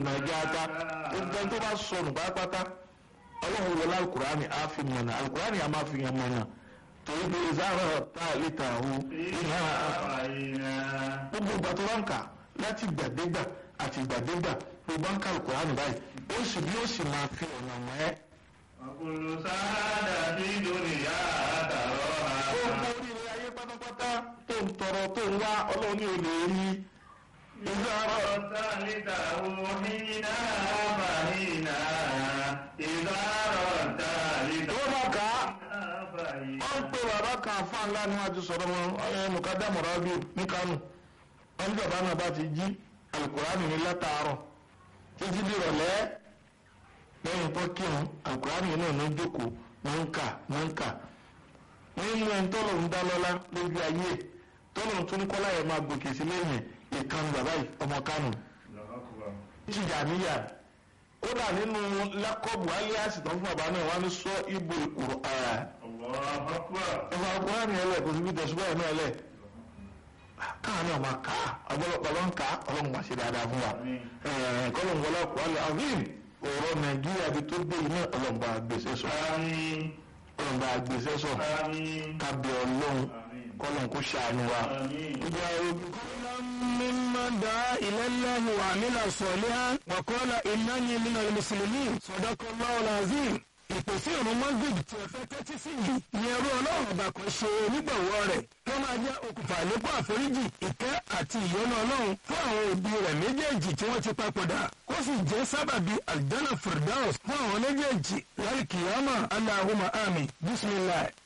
nàìjíríà gbogbo ẹni tó bá sọnù pátápátá ọlọ́run wọlé alukurani á fi mọ̀nà alukurani á máa fi yàn mọ̀nà torí pé zara tá a lè ta o iná gbogbo ìgbà tó bá ń kà láti gbàdégbà àti gbàdégbà gbogbo ń kà alukurani báyìí ó sì bí ó sì máa fi ọ̀nà mọ́ ẹ́. ọkùnrin sáádà tí dúnìyà àtàrọ gbogbo oríire ayé pátápátá tó ń tọrọ tó ń wá ọlọ́run ní olè rí ìzọrọ tálítà òhìnà àbàhìnà ìzọrọ tálítà tó bá kà á àbàhìnà. wọ́n ń pè bàbá kan fún ńlá ni wọ́n ti sọ̀rọ̀ wọn ọ̀yẹ́ mùkádà mọ̀rábí ní kánò wọ́n ní bàbá náà bá ti jí alukurani ní látàárọ̀ títí di ìrọ̀lẹ́ lẹ́yìn tó kírun alukurani náà ló ń jókòó ló ń kà ló ń kà nínú ẹni tọ́lọ̀ ń dá lọ́lá lójú ayé tọ́lọ̀ tún ní kọ́lá yẹn máa gòkè sí lẹ́yìn ìkànnì bàbá yìí ọmọ kánò ìṣìjà níyà ó dà nínú lákọ̀bù alias tó ń fún bàbá náà wá ní sọ ibo ìkùrọ̀ ara ọba ọkùnrin ni ẹlẹ kò síbi tẹsíbẹ ẹ náà lẹ káwọn náà máa kà á ọgbọlọpọ ló ń kà á ọlọ́run máa ṣe dáadáa fún wa kọlọn wọlé ọkùnrin avim ọ̀rọ̀ nàìjíríà bí tó dé iná ọlọ́run bá gbèsè sọ ọlọ́run bá gbèsè sọ kábẹ ọlọ́run kọlọn kó ṣàánú wa. ìgbà ojú ممن دعا إلى الله وعمل صالحا وقال إنني من المسلمين صدق الله العظيم ìpèsè ìrún mọ́gìd tí ẹ fẹ́ tẹ́tí sí yìí ni ẹrú ọlọ́run ọba kan ṣe onígbọ̀wọ́ rẹ̀ tó máa jẹ́ okùnfà àlékún àforíjì ìkẹ́ àti ìyọ́nú ọlọ́run fún àwọn òbí rẹ̀ méjèèjì tí wọ́n ti papòdà kó sì jẹ́ sábàbí aljana firdaus fún àwọn méjèèjì lálùkìyàmà aláhùmá àmì bísímìlá